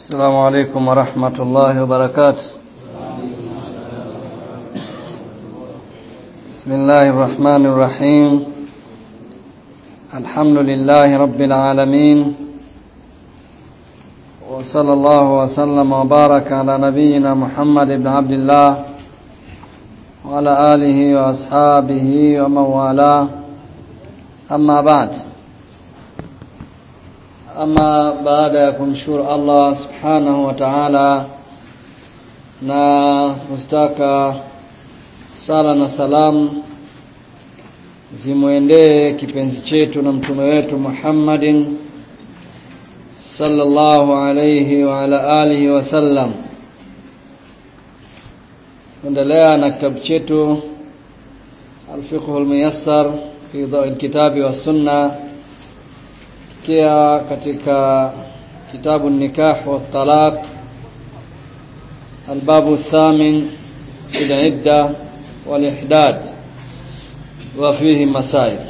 السلام عليكم ورحمة الله وبركاته بسم الله الرحمن الرحيم الحمد لله رب العالمين وصلى الله وسلم وبارك على نبينا محمد بن عبد الله وعلى آله وأصحابه ومن والاه أما بعد ama baada ya kumshukuru Allah subhanahu wa ta'ala na kustaka sala na salamu zimwendee kipenzi chetu na mtume wetu Muhammadin sallallahu alayhi wa ala alihi wa sallam endelea na kitabu chetu al-fiqh al-muyassar fi dhawi al-kitabi was sunnah tukiwa katika kitabu nikah wa talaq albabu thamin fi idda wal ihdad wa fihi masail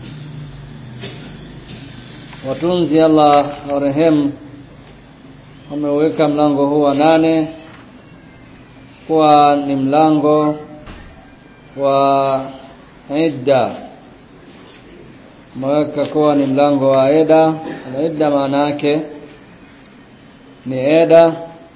watunzi Allah warehemu wameweka mlango huu wa nane kuwa ni mlango wa idda umeweka kuwa ni mlango wa eda na eda maana yake ni eda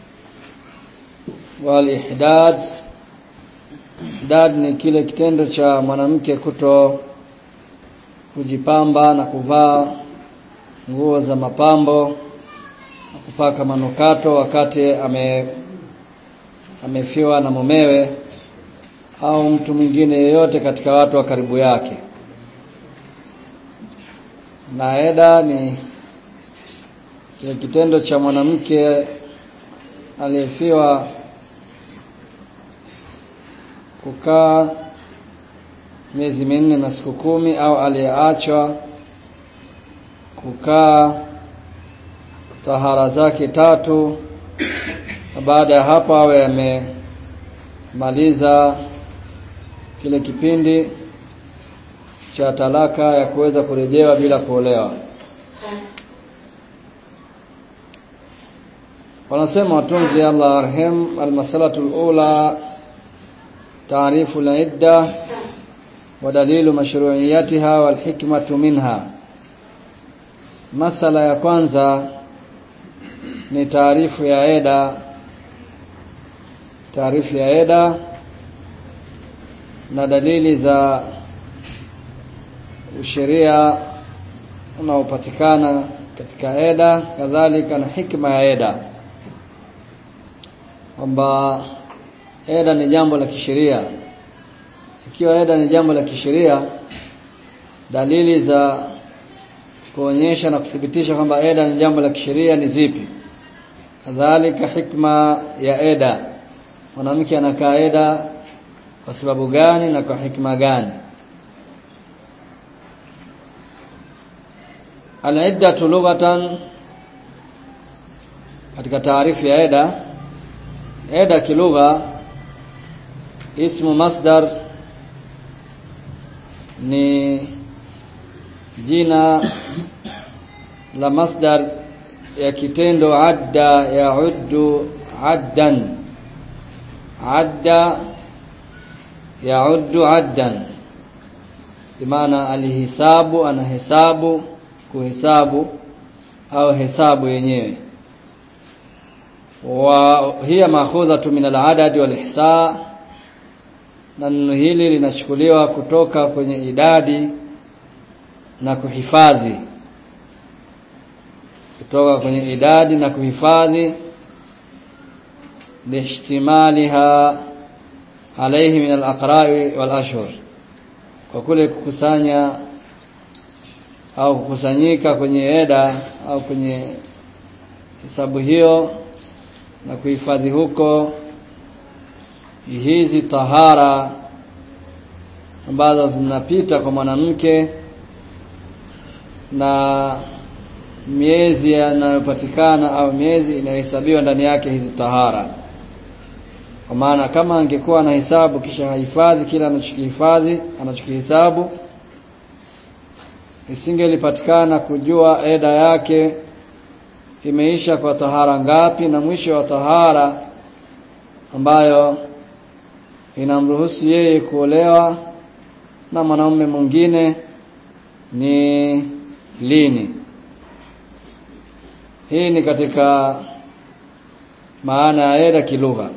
wal ihdad ihdad ni kile kitendo cha mwanamke kuto kujipamba na kuvaa nguo za mapambo na kupaka manukato wakati ame amefiwa na mumewe au mtu mwingine yeyote katika watu wa karibu yake na eda ni kile kitendo cha mwanamke aliyefiwa kukaa miezi minne na siku kumi au aliyeachwa kukaa tahara zake tatu na baada ya hapo awe amemaliza kile kipindi cha talaka ya kuweza kurejewa bila kuolewa wanasema watunzi Allah arham almasalatu alula taarifu al-idda wa dalilu mashru'iyatiha wal hikmatu minha masala ya kwanza ni taarifu ya eda taarifu ya eda na dalili za usheria unaopatikana katika eda kadhalika na hikma ya eda kwamba eda ni jambo la kisheria ikiwa eda ni jambo la kisheria dalili za kuonyesha na kuthibitisha kwamba eda ni jambo la kisheria ni zipi kadhalika hikma ya eda mwanamke anakaa eda kwa sababu gani na kwa hikma gani Al-iddatu lughatan katika taarifu ya eda eda kilugha ismu masdar ni jina la masdar ya kitendo adda yauddu addan adda yauddu addan bimaana alihisabu anahesabu kuhesabu au hesabu yenyewe wa hiya maakhudhatu min al-adad wal ihsa na neno hili linachukuliwa kutoka kwenye idadi na kuhifadhi kutoka kwenye idadi na kuhifadhi lihtimaliha alayhi min al-aqra'i wal ashhur kwa kule kukusanya au kukusanyika kwenye eda au kwenye hesabu hiyo na kuhifadhi huko hizi tahara ambazo zinapita kwa mwanamke na miezi yanayopatikana au miezi inayohesabiwa ndani yake hizi tahara kwa maana kama angekuwa na hesabu kisha hahifadhi kila anachokihifadhi anachokihesabu isingelipatikana kujua eda yake imeisha kwa tahara ngapi na mwisho wa tahara ambayo inamruhusu yeye kuolewa na mwanaume mwingine ni lini hii ni katika maana ya eda kilugha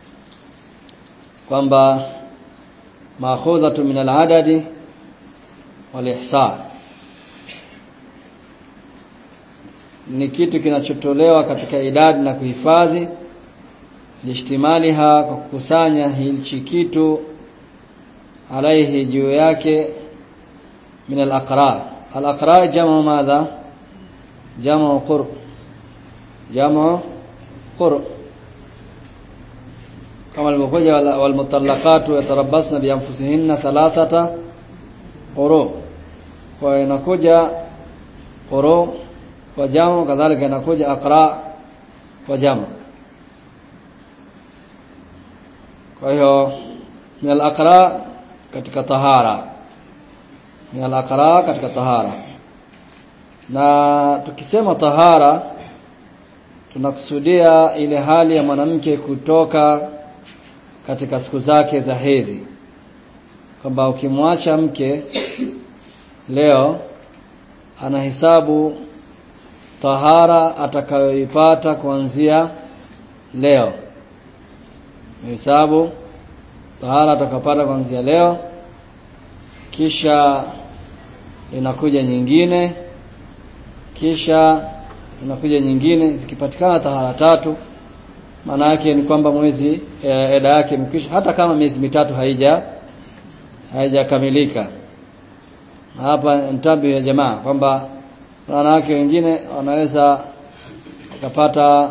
kwamba maakhudhatu min al-adadi wal ihsa ni kitu kinachotolewa katika idadi na kuhifadhi lishtimaliha kwa kukusanya hichi kitu alaihi juu yake min al-aqra al-aqra jamu madha jamu qur jamu qur kama alivyokuja walmutallaqatu yatarabbasna bi anfusihinna thalathata quru kwa inakuja quru kwa jamu kadhalika inakuja aqra kwa jamu kwa hiyo min al-aqra katika tahara min al-aqra katika tahara na tukisema tahara tunakusudia ile hali ya mwanamke kutoka katika siku zake za hedhi kwamba ukimwacha mke leo anahesabu tahara atakayoipata kuanzia leo hesabu tahara atakapata kuanzia leo kisha inakuja nyingine kisha inakuja nyingine zikipatikana tahara tatu maana yake ni kwamba mwezi e, eda yake imekwisha hata kama miezi mitatu haija haijakamilika hapa ntabi ya jamaa kwamba wanawake wengine wanaweza wakapata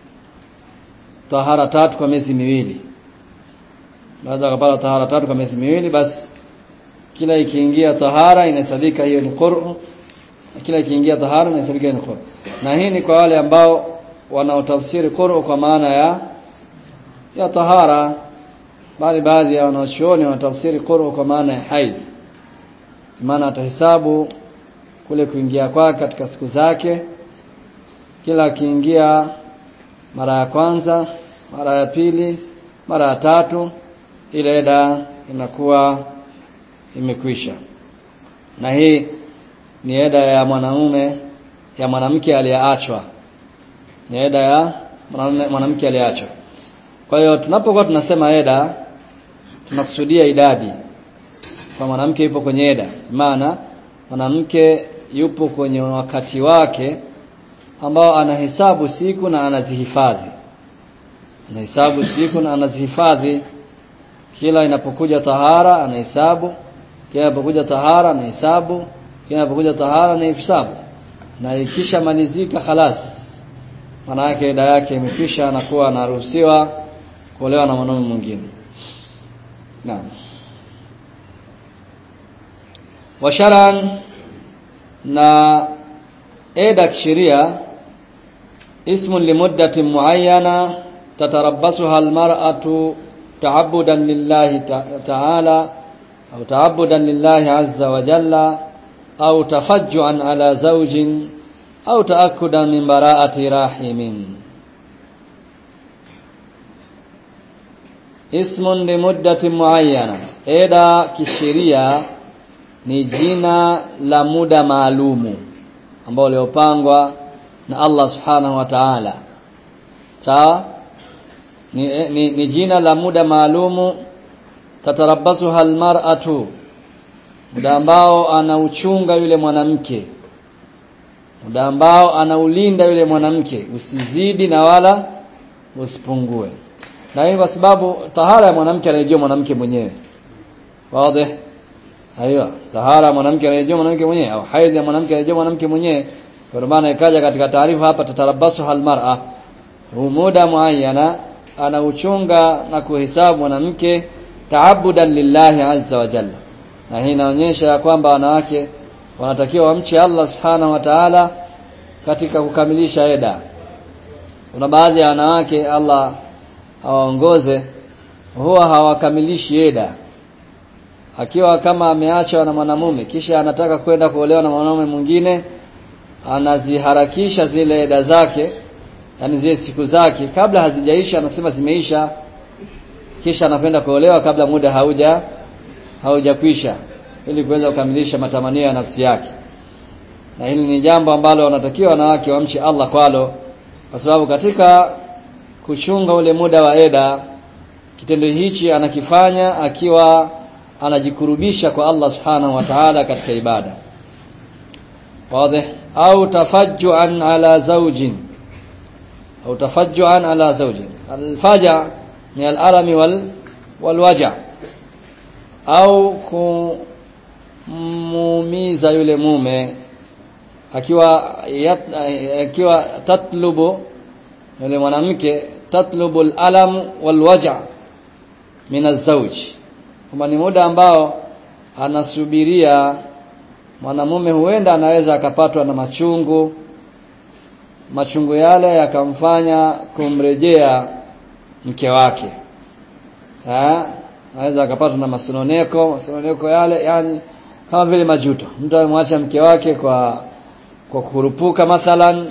tahara tatu kwa miezi miwili baada wakapata tahara tatu kwa miezi miwili basi kila ikiingia tahara inahesabika hiyo ni qur'u kila ikiingia tahara inahesabika ni qur'u na hii ni kwa wale ambao wanaotafsiri qur'u kwa maana ya ya tahara bali baadhi ya wanachuoni wanatafsiri qur'u kwa maana ya haidh maana atahesabu kule kuingia kwake katika siku zake kila akiingia mara ya kwanza mara ya pili mara ya tatu ile eda inakuwa imekwisha na hii ni eda ya mwanaume ya mwanamke aliyeachwa ni eda ya mwanamke aliyeachwa kwa hiyo tunapokuwa tunasema eda tunakusudia idadi kwa mwanamke yupo kwenye eda maana mwanamke yupo kwenye wakati wake ambao anahesabu siku na anazihifadhi anahesabu siku na anazihifadhi kila inapokuja tahara anahesabu kila inapokuja tahara anahesabu kila inapokuja tahara anahesabu na ikisha malizika khalas maana yake ida yake imekwisha anakuwa anaruhusiwa kuolewa na mwanaume mwingine naam washaran na eda kisheria ismun limuddatin muayyana tatarabbasuha almar'atu ta'abbudan lillahi ta'ala au ta'abbudan lillahi azza wa jalla au tafajjuan ala zawjin au taakkudan min bara'ati rahimin ismun limuddatin muayyana eda kisheria ni jina la muda maalumu ambao liopangwa na Allah subhanahu wa ta'ala sawa ni, ni, ni jina la muda maalumu tatarabasuha almar'atu muda ambao anauchunga yule mwanamke muda ambao anaulinda yule mwanamke usizidi na wala usipungue na hii kwa sababu tahara ya mwanamke anayejua mwanamke mwenyewe wazi aiyo tahara ya mwanamke anayejua mwanamke mwenyewe au haidhi ya mwanamke anayejua mwanamke mwenyewe kwa maana ikaja katika taarifa hapa tatarabasu halmar'a muda muayyana anauchunga na kuhesabu mwanamke taabudan lillahi azza wa jalla na hii inaonyesha kwamba wanawake wanatakiwa wamche Allah subhanahu wa ta'ala katika kukamilisha eda kuna baadhi ya wanawake Allah awaongoze huwa hawakamilishi eda akiwa kama ameachwa na mwanamume kisha anataka kwenda kuolewa na mwanamume mwingine anaziharakisha zile eda zake yani zile siku zake kabla hazijaisha anasema zimeisha kisha anakwenda kuolewa kabla muda hauja haujakwisha ili kuweza kukamilisha matamanio ya nafsi yake na hili ni jambo ambalo wanatakiwa wanawake wamche Allah kwalo kwa sababu katika kuchunga ule muda wa eda kitendo hichi anakifanya akiwa anajikurubisha kwa Allah subhanahu wa ta'ala katika ibada wazi au tafajjuan ala zawjin au tafajjuan ala zawjin alfaja ni alalami wal walwaja au kumuumiza yule mume akiwa yat, akiwa tatlubu yule mwanamke tatlubu alalam walwaja min azwaj kwamba ni muda ambao anasubiria mwanamume huenda anaweza akapatwa na machungu machungu yale yakamfanya kumrejea mke wake ha? anaweza akapatwa na masononeko masononeko yale yani kama vile majuto mtu amemwacha mke wake kwa kwa kurupuka mathalan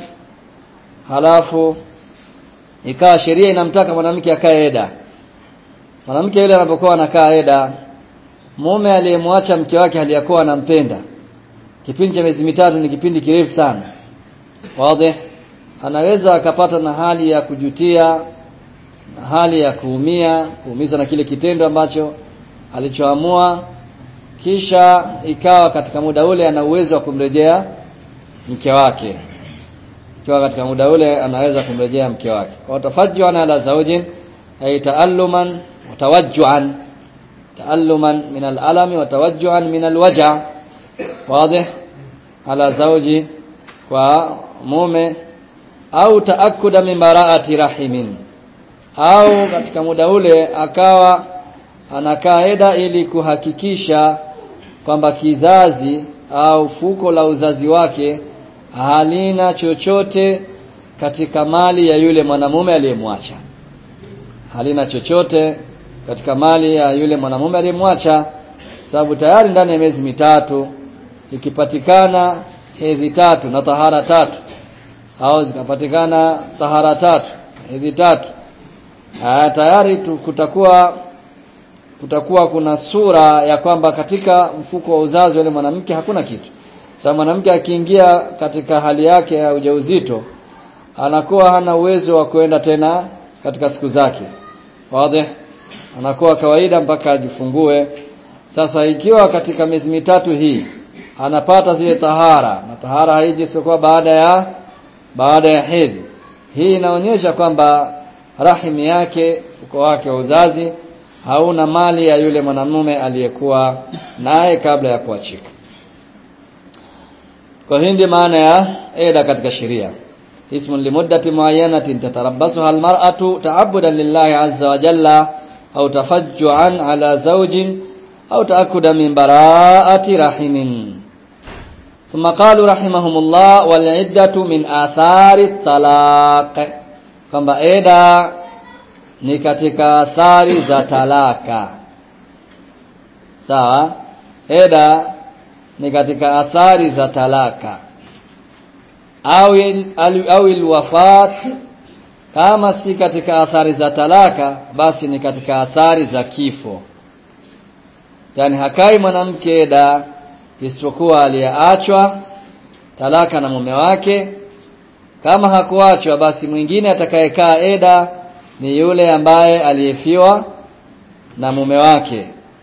halafu ikawa sheria inamtaka mwanamke akae eda mwanamke yule anapokuwa anakaa eda mume aliyemwacha mke wake aliyakuwa anampenda kipindi cha miezi mitatu ni kipindi kirefu sana wazi anaweza akapata na hali ya kujutia na hali ya kuumia kuumizwa na kile kitendo ambacho alichoamua kisha ikawa katika muda ule ana uwezo wa kumrejea mke wake ikiwa katika muda ule anaweza kumrejea mke wake kwa tafajjuan ala zawjin ay taalluman wa tawajjuan taalluman min al-alami wa tawajjuan min al-waja wazi ala zawji kwa mume au taakuda min baraati rahimin au katika muda ule akawa anakaa eda ili kuhakikisha kwamba kizazi au fuko la uzazi wake halina chochote katika mali ya yule mwanamume aliyemwacha halina chochote katika mali ya yule mwanamume aliyemwacha sababu tayari ndani ya miezi mitatu ikipatikana hedhi tatu na tahara tatu au zikapatikana tahara tatu hedhi tatu Aa, tayari tu, kutakuwa kutakuwa kuna sura ya kwamba katika mfuko wa uzazi wale mwanamke hakuna kitu sasa mwanamke akiingia katika hali yake ya ujauzito anakuwa hana uwezo wa kuenda tena katika siku zake wazi anakuwa kawaida mpaka ajifungue sasa ikiwa katika miezi mitatu hii anapata zile tahara na tahara haiji sio baada ya baada ya hedhi hii inaonyesha kwamba rahimi yake uko wake wa uzazi hauna mali ya yule mwanamume aliyekuwa naye kabla ya kuachika kwa hii ndio maana ya eda katika sheria ismun limuddati muayyanatin tatarabbasuha almar'atu ta'abbudan lillahi azza wa jalla au tafajjuan ala zawjin au ta'akkudan min bara'ati rahimin ثم قالوا رحمهم الله والعدة من آثار الطلاق kwamba eda ni katika athari za talaka sawa eda ni katika athari za talaka au au alwafat kama si katika athari za talaka basi ni katika athari za kifo yani hakai mwanamke eda isipokuwa aliyeachwa talaka na mume wake kama hakuachwa basi mwingine atakayekaa eda ni yule ambaye aliyefiwa na mume wake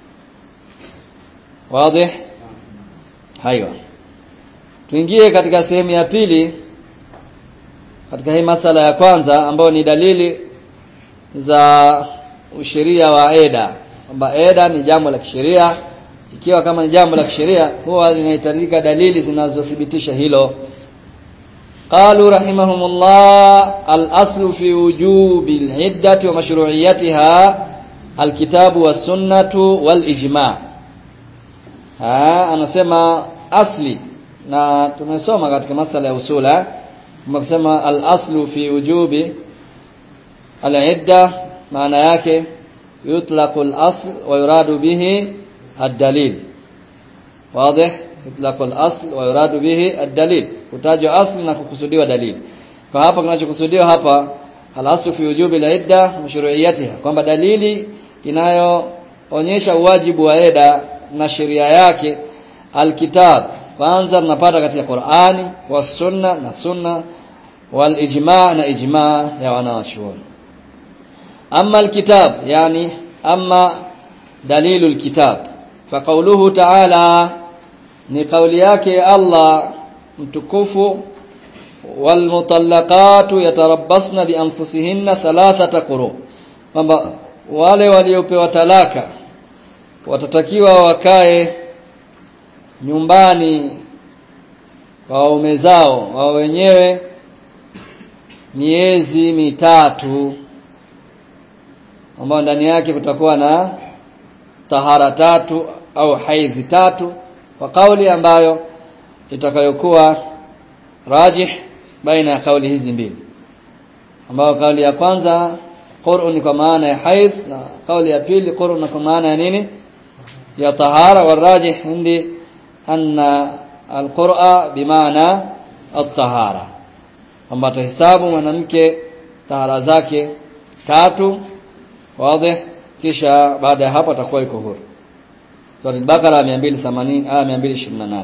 wazi haiwa tuingie katika sehemu ya pili katika hii masala ya kwanza ambayo ni dalili za usheria wa eda kwamba eda ni jambo la kisheria ikiwa kama ni jambo la kisheria huwa linahitajika dalili zinazothibitisha hilo قالوا رحمهم الله الأصل في وجوب العدة ومشروعيتها الكتاب والسنة والإجماع ها anasema asli na tumesoma katika masala ya usula tumesema al-aslu fi wujubi al-idda maana yake yutlaqu al-asl wa yuradu bihi ad-dalil wazi itlaq al-asl wa yuradu bihi ad-dalil kutajwa asli na kukusudiwa dalili kwa hapa kinachokusudiwa hapa al-aslu fi wujubi al-idda mashru'iyatiha kwamba dalili inayoonyesha uwajibu wa eda na sheria yake alkitab kwanza tunapata katika Qur'ani wa sunna na sunna wal ijma' na ijma' ya wanawachuoni amma alkitab yani amma dalilul kitab fa qawluhu ta'ala ni kauli yake Allah mtukufu wal mutallaqatu yatarabbasna bi anfusihinna thalathata quru kwamba wale waliopewa talaka watatakiwa wakae nyumbani kwa waume zao wao wenyewe miezi mitatu ambao ndani yake kutakuwa na tahara tatu au haidhi tatu kwa kauli ambayo itakayokuwa rajih baina ya kauli hizi mbili ambayo kauli ya kwanza qur'un kwa maana ya haidh na kauli ya pili qur'un kwa maana ya nini ya tahara warajih hindi anna alqur'a bimaana at-tahara kwamba tahesabu mwanamke tahara zake tatu wazi kisha baada ya hapo atakuwa yuko huru Sura al-Baqara 280 aya 228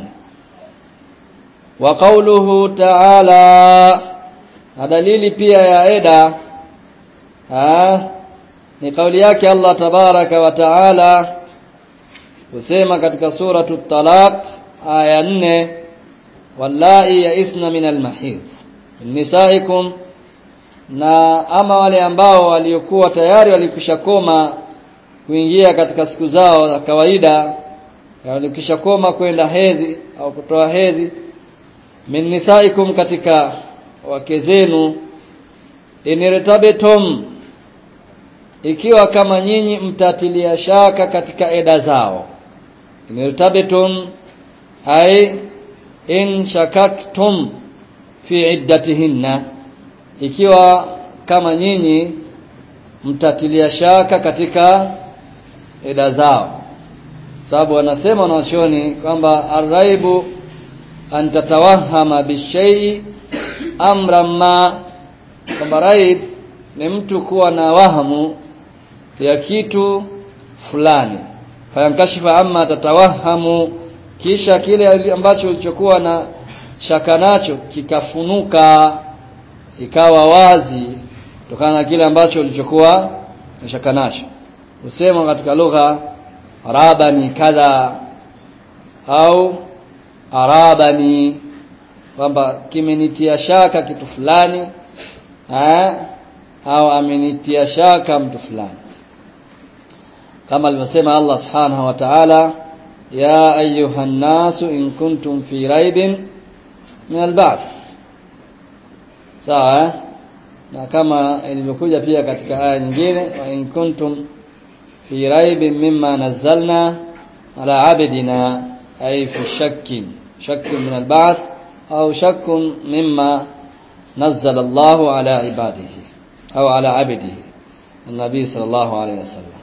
wa qawluhu ta'ala na dalili pia ya eda ha ni kauli yake Allah tabaraka wa taala kusema katika suratu talaq aya 4 wallahi yaisna min almahid nisaikum na ama wale ambao waliokuwa tayari walikushakoma kuingia katika siku zao za kawaida walikishakoma kwenda hedhi au kutoa hedhi min nisaikum katika wake zenu inirtabetum ikiwa kama nyinyi mtatilia shaka katika eda zao inirtabetum ay in shakaktum fi iddatihinna ikiwa kama nyinyi mtatilia shaka katika eda zao sababu wanasema wanachuoni kwamba arraibu an tatawahama bishai amra ma kwamba raib ni mtu kuwa na wahamu ya kitu fulani fayankashifa amma tatawahamu kisha kile ambacho ulichokuwa na shaka nacho kikafunuka ikawa wazi kutokana na kile ambacho ulichokuwa na shaka nacho usema katika lugha arabani kadha au arabani kwamba kimenitia shaka kitu fulani eh au amenitia shaka mtu fulani kama alivyosema Allah subhanahu wa ta'ala ya ayuhan nasu in kuntum fi raibin min al-ba'th sawa eh? na kama ilivyokuja pia katika aya nyingine wa in kuntum fi raibin mimma nazzalna ala abdina ay fi shakkin shakkin min al-ba'th au shakkun mimma nazzala Allahu ala ibadihi au ala abdihi النبي صلى الله عليه وسلم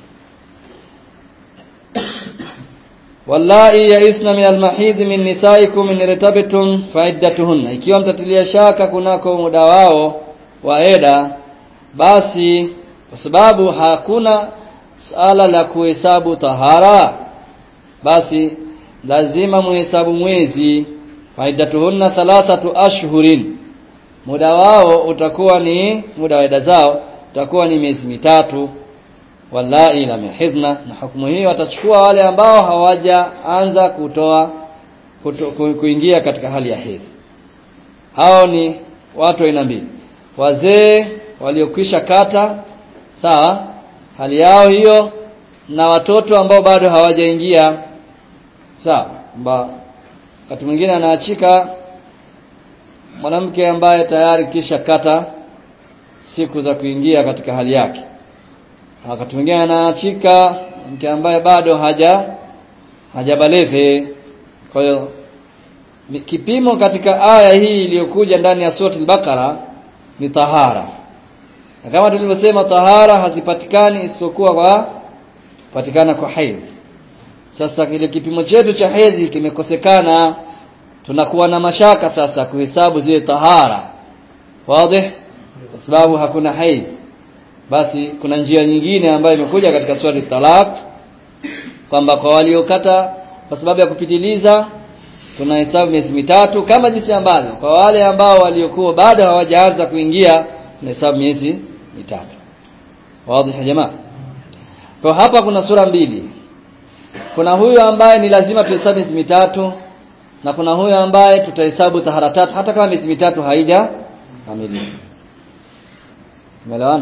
wallahi yaisna min almahid min nisaikum in irtabtum faiddatuhunna ikiwa mtatilia shaka kunako muda wao wa eda basi kwa sababu hakuna sala la kuhesabu tahara basi lazima muhesabu mwezi faiddatuhunna thalathatu ashhurin muda wao utakuwa ni muda wa eda zao utakuwa ni miezi mitatu wallahi lam yahidna na hukumu hii watachukua wale ambao hawajaanza kutoa kuto, ku, kuingia katika hali ya hedhi hao ni watu aina mbili wazee waliokwisha kata sawa hali yao hiyo na watoto ambao bado hawajaingia sawa kwamba wakati mwingine anaachika mwanamke ambaye tayari kisha kata siku za kuingia katika hali yake wakati mwingine anaachika mke ambaye bado haja hajabaleve kwa hiyo kipimo katika aya hii iliyokuja ndani ya sura al-Baqara ni tahara na kama tulivyosema tahara hazipatikani isipokuwa kwa patikana kwa haidh sasa kile kipimo chetu cha hedhi kimekosekana tunakuwa na mashaka sasa kuhesabu zile tahara wazi kwa sababu hakuna haidh basi kuna njia nyingine ambayo imekuja katika swali talaq kwamba kwa waliokata kwa sababu ya kupitiliza tunahesabu miezi mitatu kama jinsi ambavyo kwa wale ambao waliokuwa bado hawajaanza kuingia tunahesabu miezi mitatu wazi jamaa kwa hapa kuna sura mbili kuna huyu ambaye ni lazima tuhesabu miezi mitatu na kuna huyu ambaye tutahesabu tahara tatu hata kama miezi mitatu haija kamilika umeelewana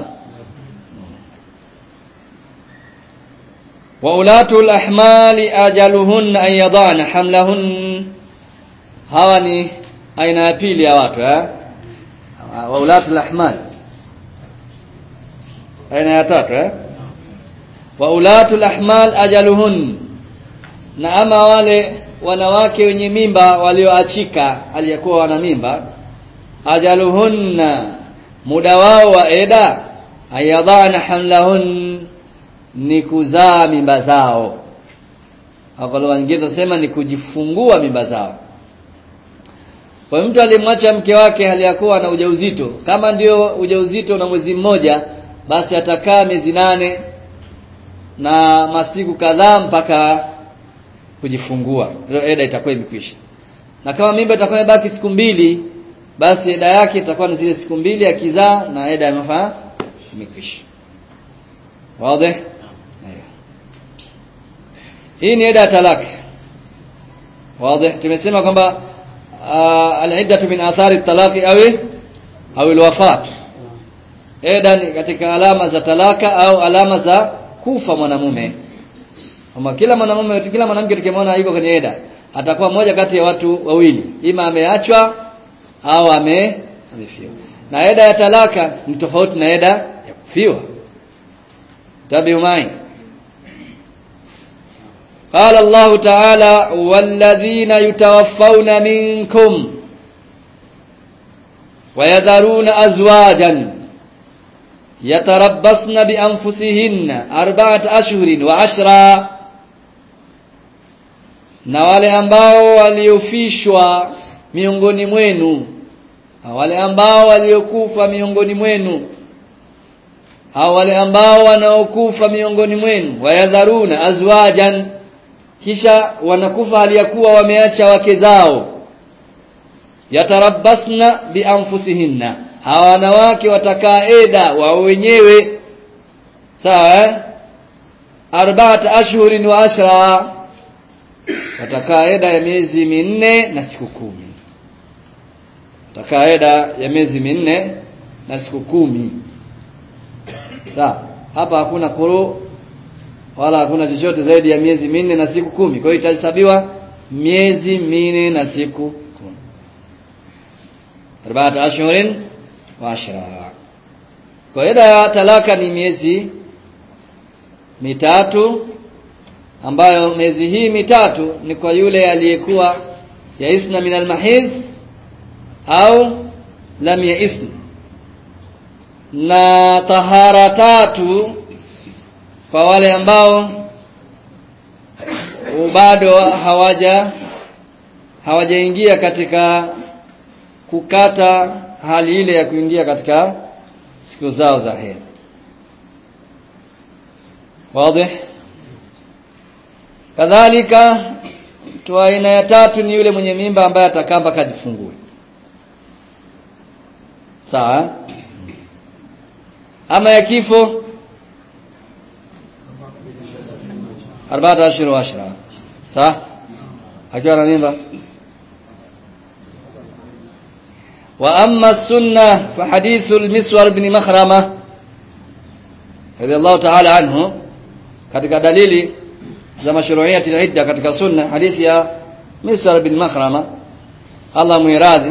wa ulatul ahmali ajaluhun an yadana hamlahun hawa ni aina ya pili ya watu eh wa ulatul ahmal aina ya tatu eh wa ulatul ahmal ajaluhun na ama wale wanawake wenye mimba walioachika aliyekuwa wana mimba ajaluhunna muda wao wa eda ayadhana hamlahun ni kuzaa mimba zao au lugha nyingine tunasema ni kujifungua mimba zao kwa mtu alimwacha mke wake hali ya kuwa na ujauzito kama ndio ujauzito na mwezi mmoja basi atakaa miezi nane na masiku kadhaa mpaka kujifungua ndio eda itakuwa imekwisha na kama mimba itakuwa imebaki siku mbili basi eda yake itakuwa ni zile siku mbili akizaa na eda imefaa imekwisha wazi hii ni eda ya talaka wazi tumesema kwamba al-iddatu min athari talaqi au au al-wafat eda ni katika alama za talaka au alama za kufa mwanamume kama kila mwanamume kila mwanamke tukimwona yuko kwenye eda atakuwa mmoja kati ya watu wawili ima ameachwa au ame amefiwa na eda ya talaka ni tofauti na eda ya kufiwa tabiu mai قال الله تعالى والذين يتوفون منكم ويذرون أزواجا يتربصن بأنفسهن أربعة أشهر وعشرا na wale ambao waliofishwa miongoni mwenu wale ambao waliokufa miongoni mwenu au wale ambao wanaokufa miongoni mwenu wayadharuna azwajan kisha wanakufa hali ya kuwa wameacha wake zao yatarabbasna bianfusihinna hawa wanawake watakaa eda wao wenyewe sawa eh arba'at ashhurin wa ashra watakaa eda ya miezi minne na siku kumi watakaa eda ya miezi minne na siku kumi sawa hapa hakuna kuru wala hakuna chochote zaidi ya miezi minne na siku kumi kwa hiyo itahesabiwa miezi minne na siku kumi arba'at ashhurin wa ashra kwa ida ya talaka ni miezi mitatu ambayo miezi hii mitatu ni kwa yule aliyekuwa yaisna min almahidh au lam yaisna na tahara tatu kwa wale ambao bado hawaja hawajaingia katika kukata hali ile ya kuingia katika siku zao za hedhi wazi kadhalika mtu aina ya tatu ni yule mwenye mimba ambaye atakaa mpaka ajifungue sawa ama ya kifo arba'at ashhur wa ashra sawa akiwa na mimba wa amma sunna fa hadithu al-miswar ibn makhrama radiyallahu ta'ala anhu katika dalili za mashru'iyati al-idda katika sunna hadithi ya miswar ibn makhrama Allah muiradhi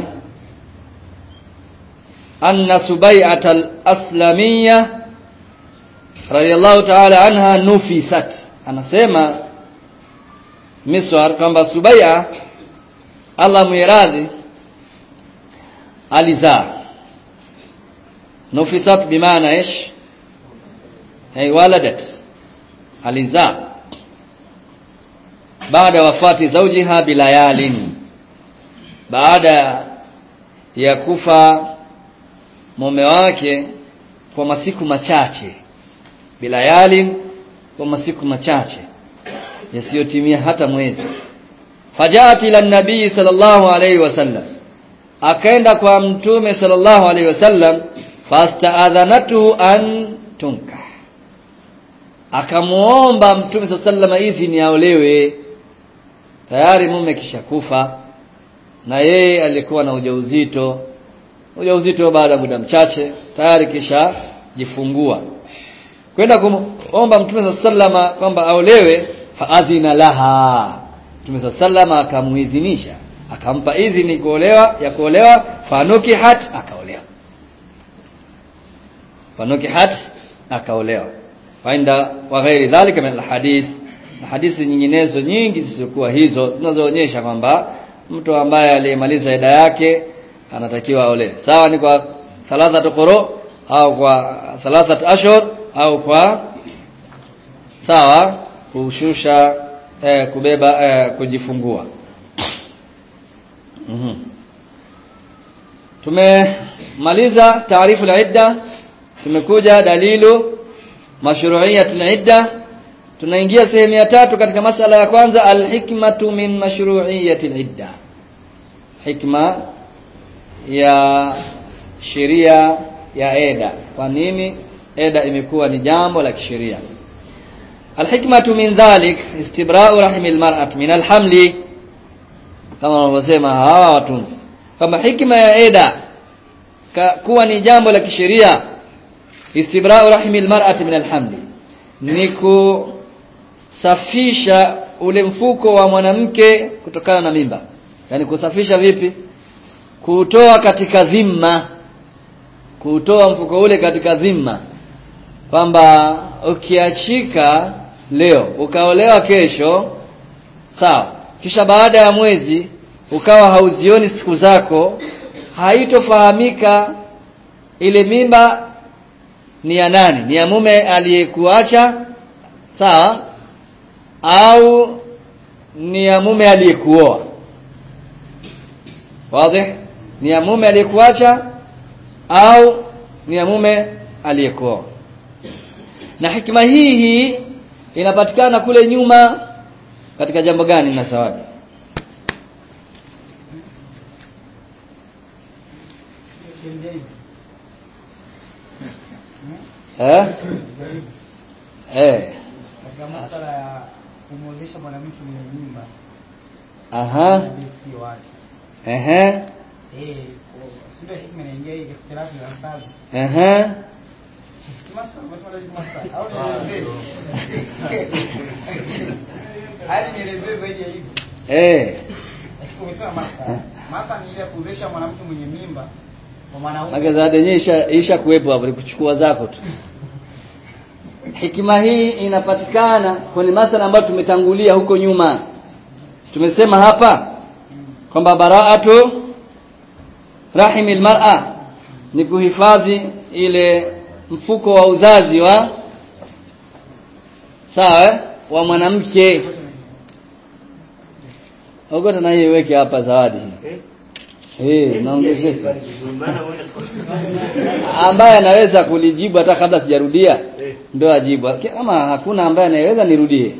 anna subai'at al-aslamiyya radiyallahu ta'ala anha nufisat anasema miswar kwamba subai'a Allah muiradhi alizaa nufisat bimaana ish ay waladat alizaa baada wafati zawjiha bilayalin baada ya kufa mume wake kwa masiku machache bilayalin kwa masiku machache yasiyotimia hata mwezi fajaat ila nabii sallallahu alayhi wasallam akaenda kwa mtume sallallahu alayhi wasallam fastaadhanatu an tunka akamuomba mtume sallallahu alayhi idhini aolewe tayari mume kishakufa na yeye alikuwa na ujauzito ujauzito baada ya muda mchache tayari kisha jifungua kwenda kumomba mtume sallama kwamba aolewe faadhina laha mtume sallama akamuidhinisha akampa idhini kuolewa ya kuolewa fanukihat akaolewa fanukihat akaolewa wainda wa ghairi dhalika min alhadith na hadithi nyinginezo nyingi zisizokuwa hizo zinazoonyesha kwamba mtu ambaye aliyemaliza ida yake anatakiwa aolewe sawa ni kwa thalathat quru au kwa thalathat ashhur au kwa sawa kushusha eh, kubeba eh, kujifungua mm -hmm. tumemaliza taarifu al-idda tumekuja dalilu mashru'iyyat al-idda tunaingia sehemu ya tatu katika masala ya kwanza al-hikmatu min mashru'iyyati al-idda hikma ya sheria ya eda kwa nini eda imekuwa ni jambo la kisheria alhikmatu min dhalik istibra'u rahimi almar'at min alhamli kama wanavyosema hawa watunzi kama hikma ya eda kuwa ni jambo la kisheria istibra'u rahimi almar'at min alhamli ni kusafisha ule mfuko wa mwanamke kutokana na mimba yani kusafisha vipi kutoa katika dhima kutoa mfuko ule katika dhima kwamba ukiachika leo ukaolewa kesho sawa kisha baada ya mwezi ukawa hauzioni siku zako haitofahamika ile mimba ni ya nani ni ya mume aliyekuacha sawa au ni ya mume aliyekuoa wazi ni ya mume aliyekuacha au ni ya mume aliyekuoa na hikima hii hii inapatikana kule nyuma katika jambo gani na zawadi eh eh katika masala ya kumwozesha mwanamke mwenye mimba aha bisi wake ehe eh sio hikma inaingia hii ikhtilafu ya sababu ehe si masala masala ni masala au nielezee hali nielezee zaidi ya hivi eh lakini umesema masala masala ni ile ya kuozesha mwanamke mwenye mimba kwa mwanaume Maana zawadi yenyewe isha, isha kuwepo hapo ni kuchukua zako tu hikima hii inapatikana kwenye masala ambayo tumetangulia huko nyuma Si tumesema hapa kwamba baraatu rahimil mar'a ni kuhifadhi ile mfuko wa uzazi wa sawa eh? wa mwanamke ogota na hii weke hapa zawadi hii eh naongezeka ambaye anaweza kulijibu hata kabla sijarudia ndio ajibu kama hakuna ambaye anayeweza nirudie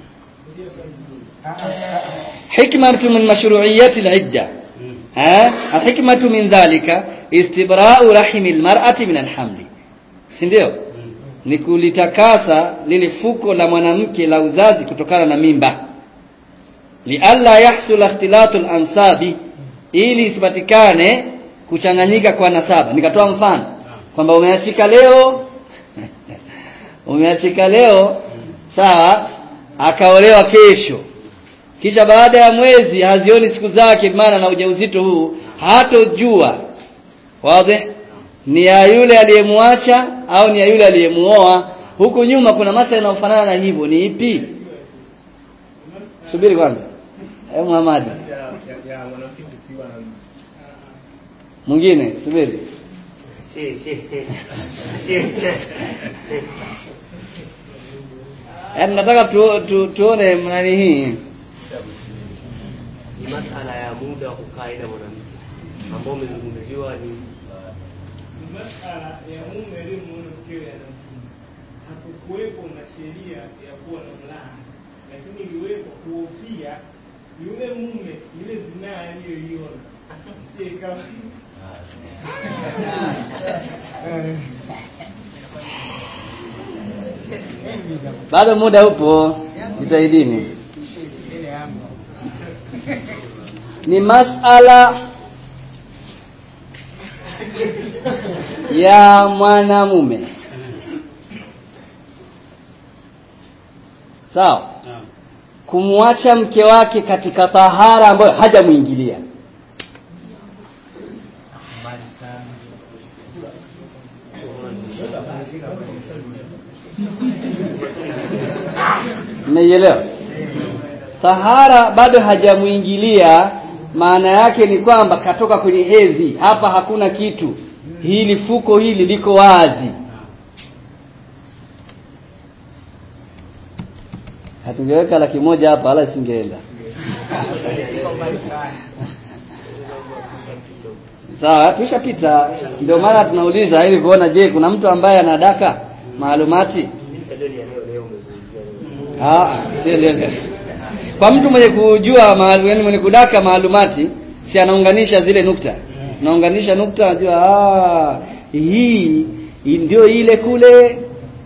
حكمة من مشروعية العدة ها الحكمة من ذلك استبراء رحم المرأة من الحمل si ndio ni kulitakasa lile fuko la mwanamke la uzazi kutokana na mimba lialla yahsul ikhtilatu al-ansabi ili isipatikane kuchanganyika kwa nasaba nikatoa mfano kwamba umeachika leo umeachika leo sawa akaolewa kesho kisha baada ya mwezi hazioni siku zake maana na ujauzito huu hatojua wazi ni ya yule aliyemwacha au ni ya yule aliyemuoa huku nyuma kuna masa inayofanana na hivyo ni ipi subiri kwanza eh Muhammad mwingine subiri yaani nataka tu, tu, tuone nani hii ni masala ya muda wa kukaa ila mwanamke ambao umezungumziwa ni ni masala ya mume aliyemuona mkewe anazini. Hakukuwepo na sheria ya kuwa na mlaha, lakini iliwekwa kuhofia yule mume ile zinaa aliyoiona isije ikawa bado muda upo jitahidini ile yangu ni masala ya mwanamume sawa kumwacha mke wake katika tahara ambayo hajamwingilia mbali sana mmeielewa tahara bado hajamwingilia maana yake ni kwamba katoka kwenye hedhi hapa hakuna kitu hili fuko hili liko wazi hatungeweka laki moja hapa wala singeenda iko mbali sana sawa tushapita ndio maana tunauliza ili kuona je kuna mtu ambaye anadaka maalumati tajua ni eneo leo umezungumzia leo. Ah, si lele. Kwa mtu mwenye kujua mahali yani mwenye kudaka maalumati si anaunganisha zile nukta. Naunganisha nukta anajua ah hii hii ndio ile kule.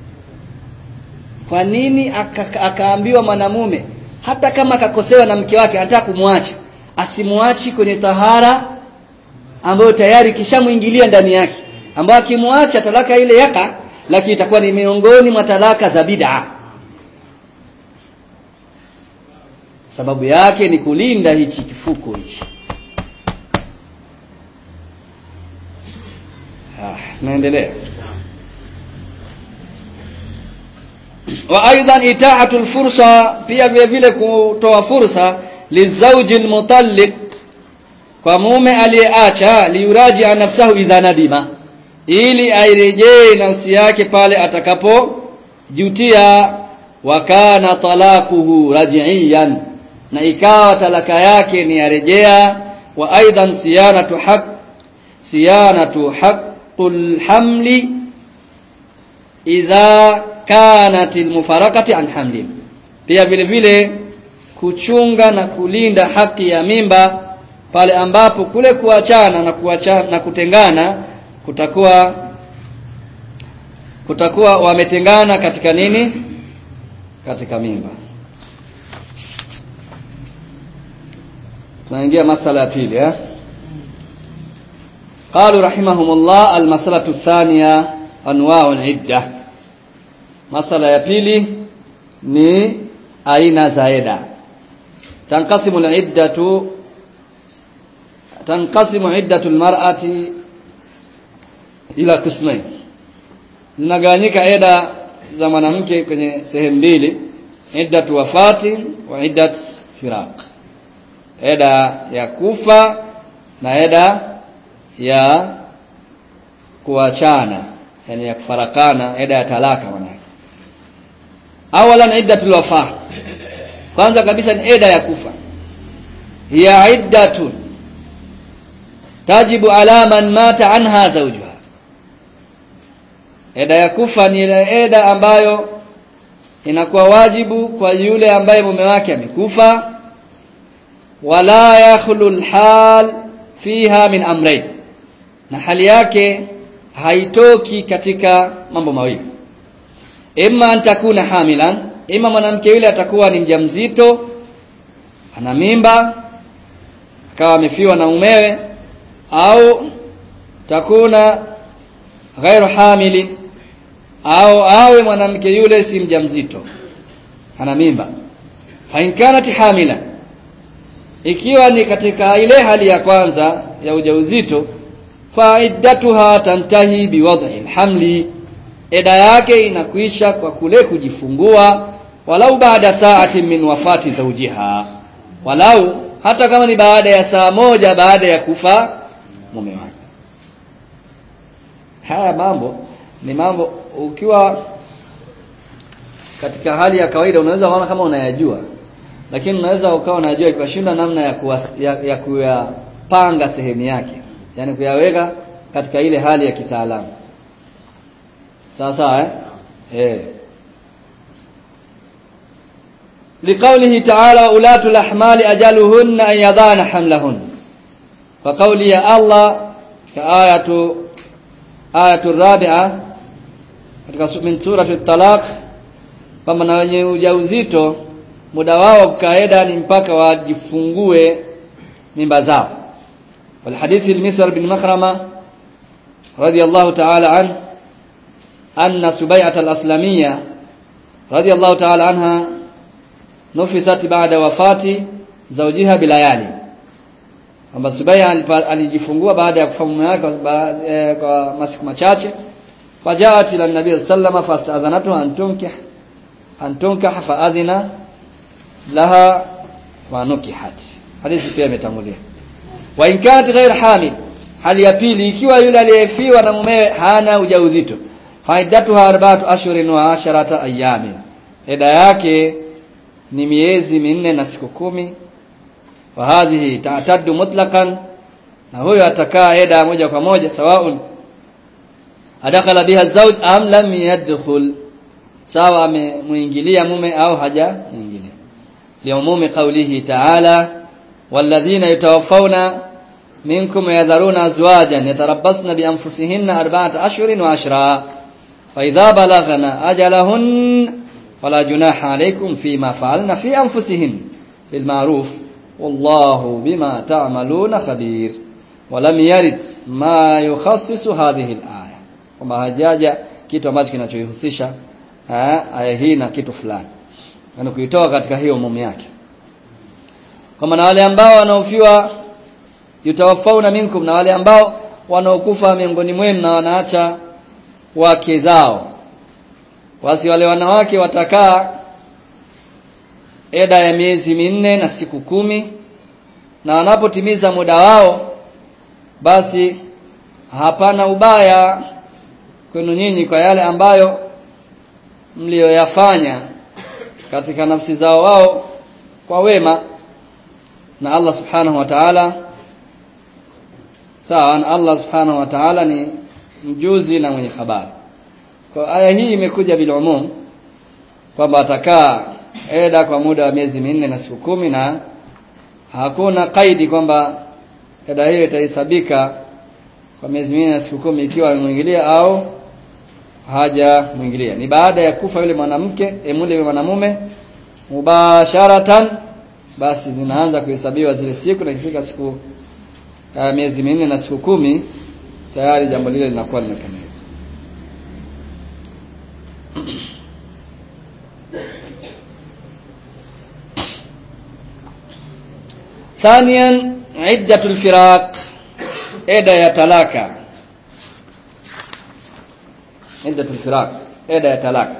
Kwa nini aka- akaambiwa mwanamume hata kama akakosewa na mke wake anataka kumwacha asimwachi kwenye tahara ambayo tayari kishamuingilia ndani yake ambayo akimwacha talaka ile yaka lakini itakuwa ni miongoni mwa talaka za bid'a sababu yake ni kulinda hichi kifuko hichi ah naendelea wa aidan itaatu alfursa pia vile vile kutoa fursa lizauji almutalliq kwa mume aliyeacha liuraji nafsahu idha nadima ili airejee nafsi yake pale atakapojutia wa kana talaquhu raj'iyan na ikawa talaka yake ni yarejea wa aidan siyanatu haq siyanatu haqqul hamli idha kanat almufarakati an hamli pia vile vile kuchunga na kulinda haki ya mimba pale ambapo kule kuachana na kuachana na kutengana kutakuwa kutakuwa wametengana katika nini katika mimba tunaingia masala ya pili eh قالوا رحمهم الله المسألة الثانية أنواع العدة مسألة ya pili ni aina za ida تنقسم العدة تنقسم عدة المرأة إلى قسمين zinagawanyika eda za mwanamke kwenye sehemu mbili iddatu wafati wa iddat firaq eda ya kufa na eda ya kuachana yani ya kufarakana eda ya talaka manake awalan iddatul wafa kwanza kabisa ni eda ya kufa hiya iddatun tajibu ala man mata anha zawjuha eda ya kufa ni ile eda ambayo inakuwa wajibu kwa yule ambaye mume wake amekufa wala yakhlu alhal fiha min amrayn na hali yake haitoki katika mambo mawili imma an takuna hamilan imma mwanamke yule atakuwa ni mjamzito ana mimba akawa amefiwa na umewe au takuna ghairu hamili au awe mwanamke yule si mjamzito ana mimba fa in kanat hamila ikiwa ni katika ile hali ya kwanza ya ujauzito fa iddatuha tantahi biwad'i alhamli eda yake inakwisha kwa kule kujifungua walau baada saati min wafati zawjiha walau hata kama ni baada ya saa moja baada ya kufa mume wake haya mambo ni mambo ukiwa katika hali ya kawaida unaweza kuona kama unayajua lakini unaweza ukawa unajua ikashinda namna ya, kuwas, ya, ya kuyapanga sehemu yake yani kuyaweka katika ile hali ya kitaalamu sawa sawa eh eh لقوله تعالى وأولاة الأحمال أجلهن أن يضعن حملهن وقوله يا الله كآية آية الرابعة katika min surati talaq kwamba na wenye ujauzito muda wao kukaeda ni mpaka wajifungue mimba zao والحديث المسور بن مخرمة رضي الله تعالى عنه أن سبيعة الأسلامية رضي الله تعالى عنها نفست بعد وفاة زوجها بليالي kwamba Subaya alijifungua baada ya kufa mume wake kwa masiku machache fajaat ila nabii sallama fastadhanatu an tunkih an tunkah faadhina laha wa nukihat hadithi pia imetangulia wa in kanat ghair hamil hali ya pili ikiwa yule aliyefiwa na mumewe hana ujauzito faidatuha arba'atu ashhurin wa asharata ayamin eda yake ni miezi minne na siku kumi wa hadhihi ta'taddu mutlaqan na huyo atakaa eda moja kwa moja sawaun adakhala biha zawj am lam yadkhul sawa amemuingilia mume au haja muingilia liumumi qawlihi ta'ala walladhina yatawaffawna minkum yadharuna azwajan yatarabbasna bi anfusihinna arba'ata ashhurin wa ashra fa idha balaghna ajalahun fala junaha alaykum fima fa'alna fi anfusihin bil ma'ruf wallahu bima ta'maluna khabir ولم يرد ما يخصص هذه الآية kwamba hajaja kitu ambacho kinachoihusisha aya hii na kitu fulani yani kuitoa katika hiyo umumu yake kwa maana wale ambao wanaofiwa yutawafauna minkum na wale ambao wanaokufa miongoni mwenu na wanaacha wake zao basi wale wanawake watakaa eda ya miezi minne na siku kumi na wanapotimiza muda wao basi hapana ubaya kwenu nyinyi kwa yale ambayo mlioyafanya katika nafsi zao wao kwa wema na Allah subhanahu wa ta'ala sawa na Allah subhanahu wa ta'ala ni mjuzi na mwenye habari kwa aya hii imekuja bil umum kwamba atakaa eda kwa muda wa miezi minne na siku kumi na hakuna kaidi kwamba eda hiyo itahesabika kwa miezi minne na siku kumi ikiwa amemwingilia au haja mwingilia ni baada ya kufa yule mwanamke emule mwanamume mubasharatan basi zinaanza kuhesabiwa zile siku na ikifika siku uh, miezi minne na siku kumi tayari jambo lile linakuwa limekamilika ثانيا عدة الفراق eda ya talaka عدة الفراق عدة الطلاق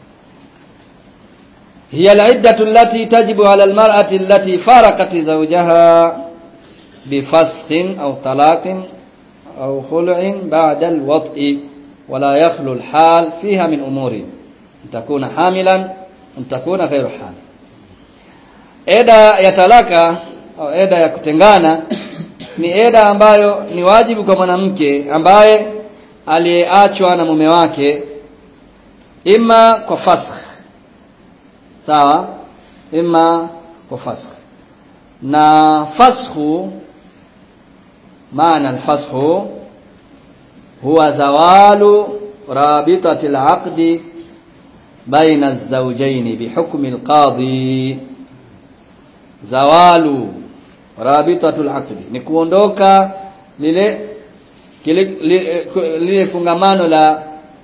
هي العدة التي تجب على المرأة التي فارقت زوجها بفسخ أو طلاق أو خلع بعد الوطء ولا يخلو الحال فيها من أمور أن تكون حاملا أن تكون غير حامل eda ya talaka au eda ya kutengana ni eda ambayo ni wajibu kwa mwanamke ambaye aliyeachwa na mume wake ima kwa fasakh sawa ima kwa fasakh na fasakhu maana alfasakhu huwa zawalu rabitati alaqdi baina الزوجين بحكم القاضي zawalu rabitatul aqdi ni kuondoka lile kile lile, lile fungamano la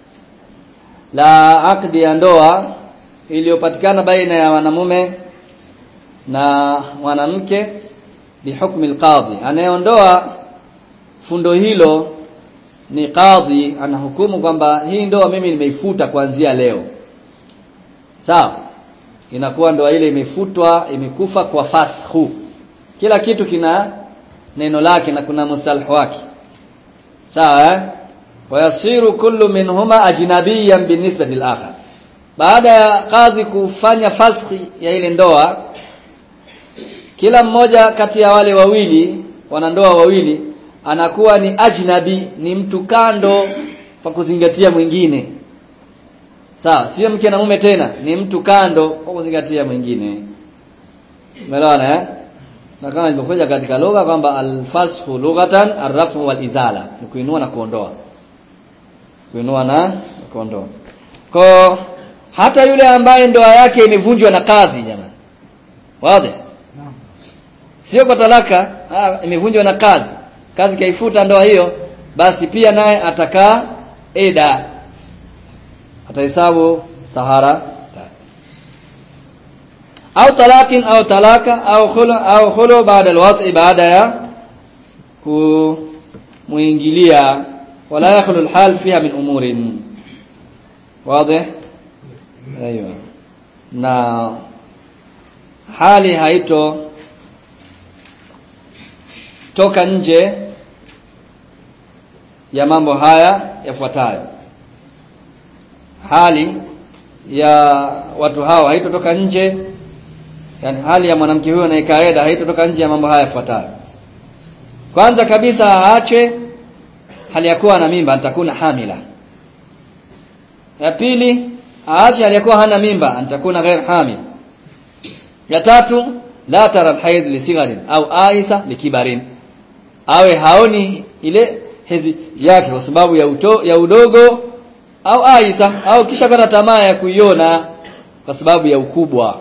la akdi ya ndoa iliyopatikana baina ya wanamume na mwanamke bihukmi alqadhi anayeondoa fundo hilo ni kadhi anahukumu kwamba hii ndoa mimi nimeifuta kuanzia leo sawa inakuwa ndoa ile imefutwa imekufa kwa fashu kila kitu kina neno lake na kuna mustalah wake sawa eh wayasiru kullu minhuma ajnabiyan binisbati al-akhar baada ya kadhi kufanya faski ya ile ndoa kila mmoja kati ya wale wawili wanandoa wawili anakuwa ni ajnabi ni mtu kando kwa kuzingatia mwingine sawa sio mke na mume tena ni mtu kando kwa kuzingatia mwingine umeelewana eh na kama ilivyokuja katika lugha kwamba alfasfu lughatan arrafu wal izala ni kuinua na kuondoa kuinua na kuondoa kwa hata yule ambaye ndoa yake imevunjwa na kadhi jamani wazi Naam. sio kwa talaka ah, imevunjwa na kadhi kadhi kaifuta ndoa hiyo basi pia naye atakaa eda atahesabu tahara au talakin au talaka au khulu au khulu baada alwat'i baada ya kumuingilia wala yakhlu alhal fiha min umurin واضح ايوه na hali haito toka nje ya mambo haya yafuatayo hali ya watu hao haitotoka nje yani hali ya mwanamke huyo na ikaeda haitotoka nje ya mambo haya yafuatayo kwanza kabisa aache hali ya kuwa na mimba nitakuna hamila ya pili aache hali ya kuwa hana mimba nitakuna ghair hamil ya tatu la tara alhayd li sigharin au aisa likibarin awe haoni ile hedhi yake kwa sababu ya uto, ya udogo au aisa au kisha kata tamaa ya kuiona kwa sababu ya ukubwa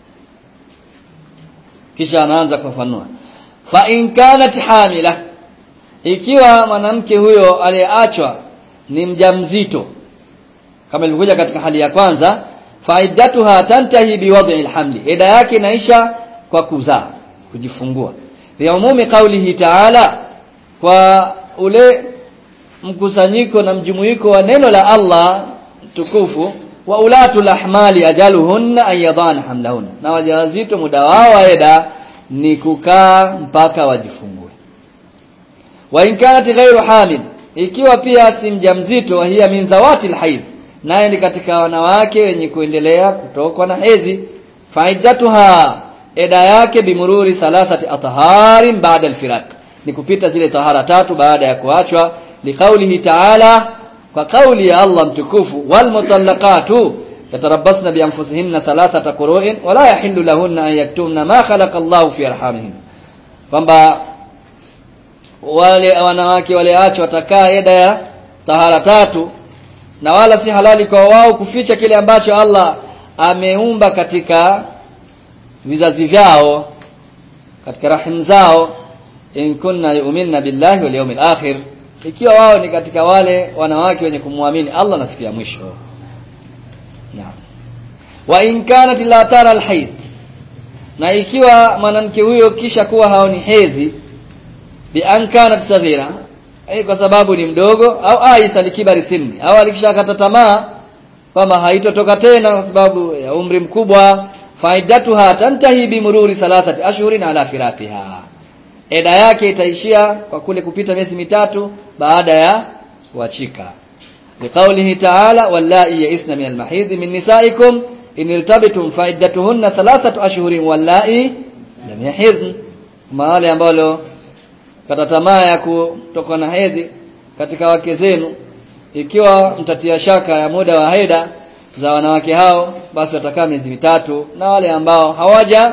kisha anaanza kufafanua fa in kanat hamila ikiwa mwanamke huyo aliyeachwa ni mjamzito kama ilivyokuja katika hali ya kwanza faidatuha tantahi biwad'i alhamli ida yake inaisha kwa kuzaa kujifungua liumumi qaulihi ta'ala kwa ule mkusanyiko na mjumuiko wa neno la Allah tukufu wa ulatul ahmali ajaluhunna an yadana hamlahunna na wajawazito muda wao wa eda ni kukaa mpaka wajifungue wa in kanat ghairu hamil ikiwa pia si mjamzito hiya min zawati alhaidh naye ni katika wanawake wenye kuendelea kutokwa na hedhi faidatuha eda yake bimururi thalathati athaharin baada alfiraq ni kupita zile tahara tatu baada ya kuachwa liqaulihi ta'ala kwa kauli ya Allah mtukufu wal mutallaqatu yatarabbasna bi anfusihinna thalathata qurun wala yahillu lahunna an yaktumna ma khalaqa Allah fi arhamihin kwamba wale wanawake waleachwa watakaa eda ya tahara tatu na wala si halali kwa wao kuficha kile ambacho Allah ameumba katika vizazi vyao katika rahim zao in kunna yu'minna billahi wal yawmil akhir ikiwa wao ni katika wale wanawake wenye kumwamini Allah na siku ya mwisho naam wa in kanat la tara alhayd na ikiwa mwanamke huyo kisha kuwa haoni hedhi bi an kanat saghira eh kwa sababu ni mdogo au aisa likibari sinni au alikishakata tamaa kwamba haitotoka tena kwa sababu ya umri mkubwa faidatuha tantahi bimururi thalathati ashhurin ala firaqiha eda yake itaishia kwa kule kupita miezi mitatu baada ya kuachika liqaulihi ta'ala wallai ya'isna min almahidh min nisaikum in irtabtum fa'iddatuhunna thalathatu ashhurin wallai lam yahidh wale ambao kata tamaa ya kutoka na hedhi katika wake zenu ikiwa mtatia shaka ya muda wa heda za wanawake hao basi watakaa miezi mitatu na wale ambao hawaja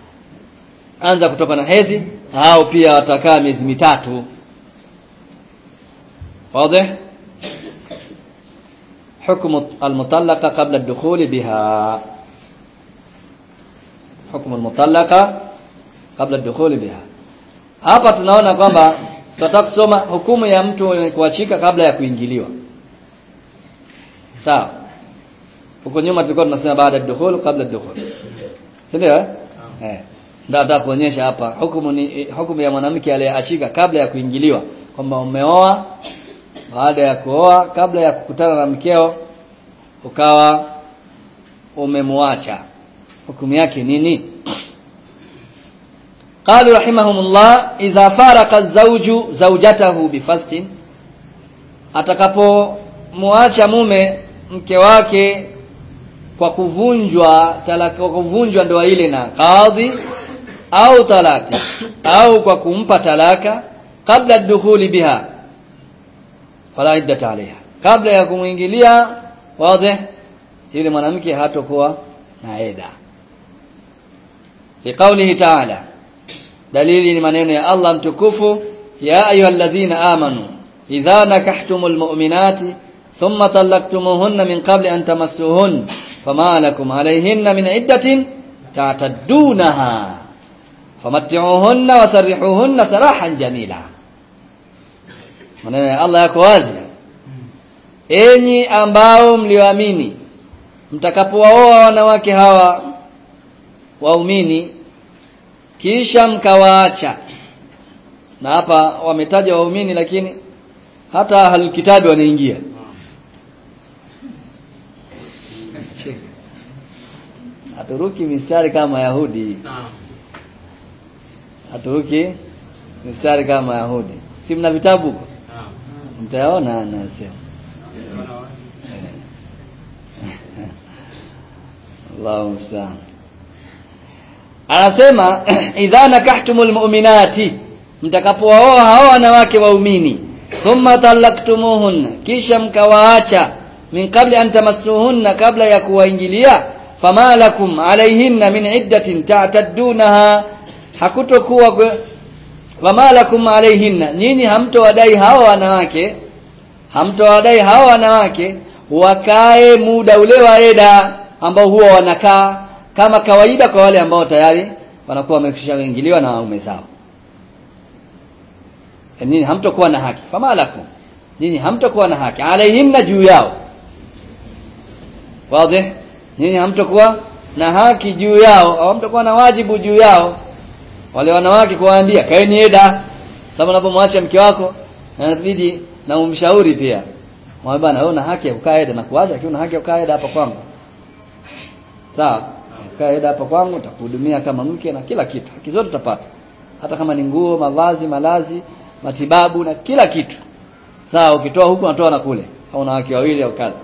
anza kutoka na hedhi hao pia watakaa miezi mitatu واضح حكم المطلقة قبل الدخول بها حكم المطلقة قبل الدخول بها hapa tunaona kwamba tutataka kusoma hukumu ya mtu kuachika kabla ya kuingiliwa sawa huko nyuma tulikuwa tunasema baada ya dukhul kabla dukhul ndio eh eh ndio nataka kuonyesha hapa hukumu ni hukumu ya mwanamke aliyeachika kabla ya kuingiliwa kwamba umeoa baada ya kuoa kabla ya kukutana na mkeo ukawa umemwacha hukumu yake nini قالوا رحمهم الله إذا فارق الزوج زوجته بفست atakapomwacha mume mke wake kwa kuvunjwa talaka kwa kuvunjwa ndoa ile na kadhi au talaki au kwa kumpa talaka kabla dukhuli biha fala iddata alaiha kabla ya kumwingilia wazi yule mwanamke hatakuwa na eda liqaulihi ta'ala dalili ni maneno ya Allah mtukufu ya ayyuhalladhina amanu idha nakahtumul mu'minati thumma talaqtumuhunna min qabli an tamassuhun fama lakum alayhinna min iddatin ta'taddunaha famatti'uhunna wasarrihuhunna sarahan jamila maneno ya Allah yako wazi enyi ambao mlioamini mtakapowaoa wanawake hawa waumini kisha mkawaacha na hapa wametaja waumini lakini hata ahlul kitabi wanaingia haturuki mistari kama Yahudi haturuki mistari kama Yahudi si mna vitabu huko mtayaona anasema Allahu musta'an anasema idha nakahtumul mu'minati mtakapowaoa hao wanawake waumini thumma talaktumuhunna kisha mkawaacha min qabli an tamassuhunna kabla ya kuwaingilia fama lakum alaihinna min iddatin ta'taddunaha hakutokuwa fama lakum alaihinna nyinyi hamtowadai hawa wanawake hamtowadai hawa wanawake wakae muda ule wa eda ambao huwa wanakaa kama kawaida kwa wale ambao tayari wanakuwa wamekwishaingiliwa na waume zao nyinyi hamtokuwa na haki famalakum nyinyi hamtokuwa na haki alaihinna juu yao wazi nyinyi hamtokuwa na haki juu yao au hamtokuwa na wajibu juu yao wale wanawake kuwaambia kaeni eda sababu unapomwacha mke wako inabidi na umshauri pia mwambie bana wewe una haki ya kukaa eda na kuacha lakini una haki ya kukaa eda hapa kwangu sawa kaa eda hapa kwangu nitakuhudumia kama mke na kila kitu haki zote utapata hata kama ni nguo mavazi malazi matibabu na kila kitu sawa ukitoa huku unatoa na kule au na wake wawili au kadha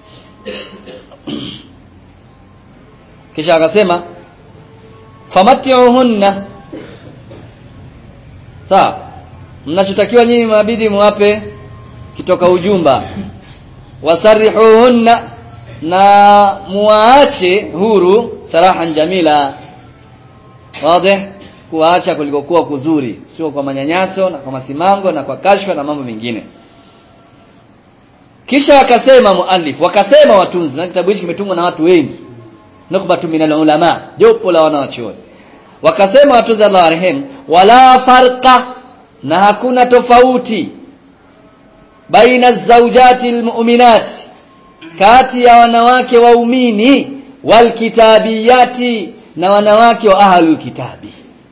kisha akasema famatiuhunna sawa mnachotakiwa nyinyi mabidi muwape kitoka ujumba wasarihuhunna na muwaache huru sarahan jamila wazi kuwaacha kulikokuwa kuzuri sio kwa manyanyaso na kwa masimango na kwa kashfa na mambo mengine kisha akasema muallif wakasema watunzi na kitabu hichi kimetungwa na watu wengi nukhbatu min ulama jopo la wanawachuoni wakasema watunzi Allah warehemu wala farqa na hakuna tofauti baina zaujati almu'minat kati ya wanawake waumini walkitabiyati na wanawake wa ahlul kitabi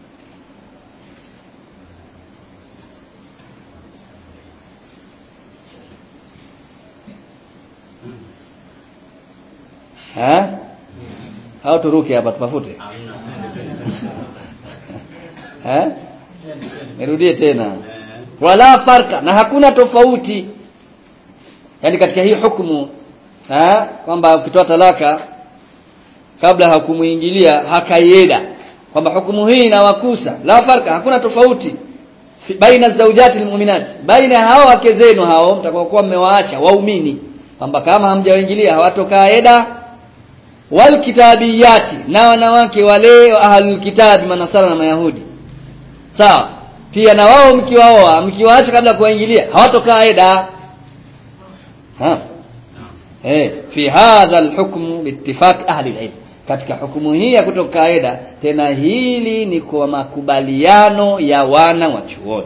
ha au turuke hapa tupafute ha nirudie tena wala farka na hakuna tofauti yani katika hii hukumu ha kwamba ukitoa talaka kabla hakumuingilia hakaieda kwamba hukumu hii inawakusa la farka hakuna tofauti baina zaujati almu'minat baina hao wake zenu hao mtakaokuwa mmewaacha waumini kwamba kama hamjawaingilia hawatokaa eda wal kitabiyati na wanawake wale wa ahlul kitabi manasara na mayahudi sawa pia na wao mkiwaoa mkiwaacha kabla kuwaingilia hawatokaa eda ha eh fi hadha alhukm biittifaq ahli alilm katika hukumu hii ya kutoka eda tena hili ni kwa makubaliano ya wana wa chuoni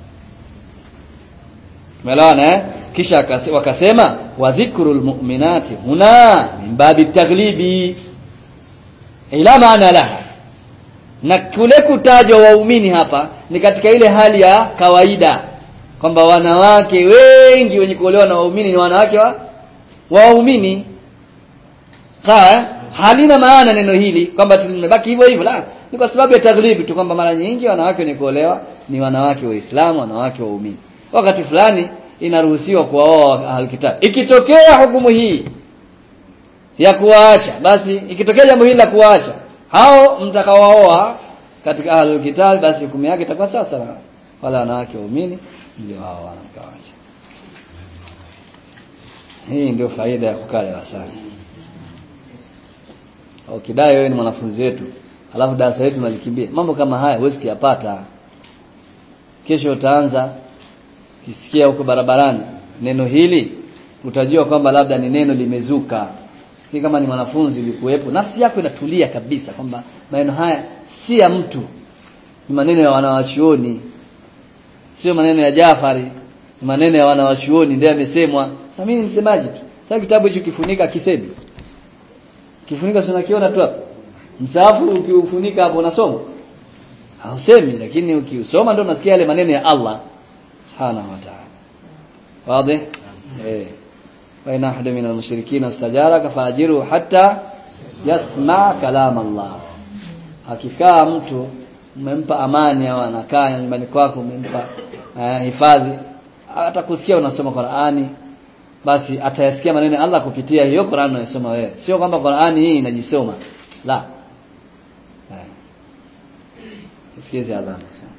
Umeelewana eh kisha wakasema wa dhikrul mu'minati huna min babi taghlibi ila maana laha na kule kutajwa waumini hapa ni katika ile hali ya kawaida kwamba wanawake wengi wenye kuolewa na waumini ni wanawake wa waumini sawa halina maana neno hili kwamba tumebaki hivyo hivyo la ni kwa sababu ya taghlibi tu kwamba mara nyingi wanawake wenye kuolewa ni wanawake waislamu wanawake waumini wakati fulani inaruhusiwa kuwaoa alkitab ikitokea hukumu hii ya kuwaacha basi ikitokea jambo hili la kuwaacha hao mtakaowaoa katika ahlul kitab basi hukumu yake itakuwa sasa na wala wanawake waumini ndio hao wanamkawacha hii ndio faida ya kukaa darasani ukidai wewe ni mwanafunzi wetu alafu darasa letu nalikimbia mambo kama haya huwezi kuyapata kesho utaanza kisikia huko barabarani neno hili utajua kwamba labda ni neno limezuka Hii kama ni mwanafunzi ulikuwepo nafsi yako inatulia kabisa kwamba maneno haya si ya mtu ni maneno ya wanawachuoni sio maneno ya Jafari ni maneno ya wanawachuoni ndio yamesemwa sasa mimi ni msemaji tu sasa kitabu hicho kifunika kisemi kifunika si unakiona tu hapo msaafu ukiufunika hapo unasoma hausemi lakini ukiusoma ndio unasikia yale maneno ya Allah subhanahu wa ta'ala wazi eh wa ina ahadu min al-mushrikeen istajaraka faajiru hatta yasma kalam Allah akikaa mtu umempa amani au anakaa nyumbani kwako umempa uh, hifadhi atakusikia unasoma Qur'ani basi atayasikia maneno ya Allah kupitia hiyo Qur'an unayosoma wewe sio kwamba Qur'ani hii inajisoma la eh sikize adhana